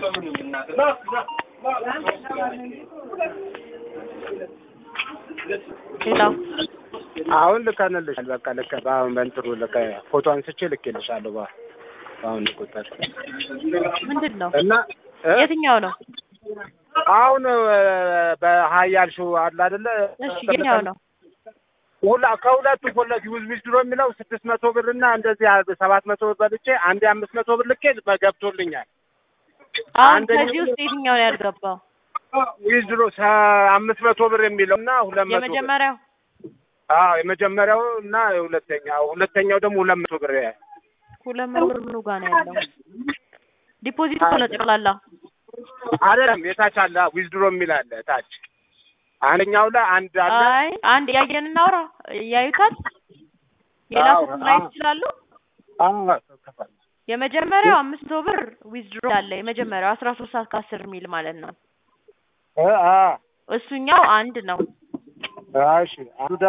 ሄሎ አሁን ልከንልሻል። በቃ ልከ በአሁን በእንትኑ ልከ ፎቶ አንስቼ ልኬልሻለሁ። በ በአሁን ቁጥር ምንድን ነው? እና እ? የትኛው ነው? አሁን በሀያል ሾው አለ አይደለ? እሺ የትኛው ነው? ሁላ ከሁለቱ ሁለት ዩዝ ዊዝድሮ የሚለው ስድስት መቶ ብር እና እንደዚህ ሰባት መቶ ብር በልቼ አንዴ አምስት መቶ ብር ልኬ ገብቶልኛል። አሁን አንደኛው- ከዚህ ውስጥ የትኛው ነው ያልገባው? ዊዝድሮ አምስት መቶ ብር የሚለው እና ሁለት መቶ ብር የመጀመሪያው አዎ የመጀመሪያው እና ሁለተኛው ሁለተኛው ደግሞ ሁለት መቶ ብር ሁለት መቶ ብር ምኑ ጋር ነው ያለው? ዲፖዚት እኮ ነው ጠቅላላ። አይደለም የታች አለ ዊዝድሮ የሚል አለ ታች አንደኛው ላይ አንድ አለ አይ አንድ ያየን እናውራ። ያዩታል የላኩትን አዎ፣ ማየት አዎ። ይችላሉ። አዎ የመጀመሪያው አምስት መቶ ብር ዊዝድሮ አለ። የመጀመሪያው አስራ ሶስት ሰዓት ከአስር ሚል ማለት ነው። እ አ እሱኛው አንድ ነው። እሺ አንዱ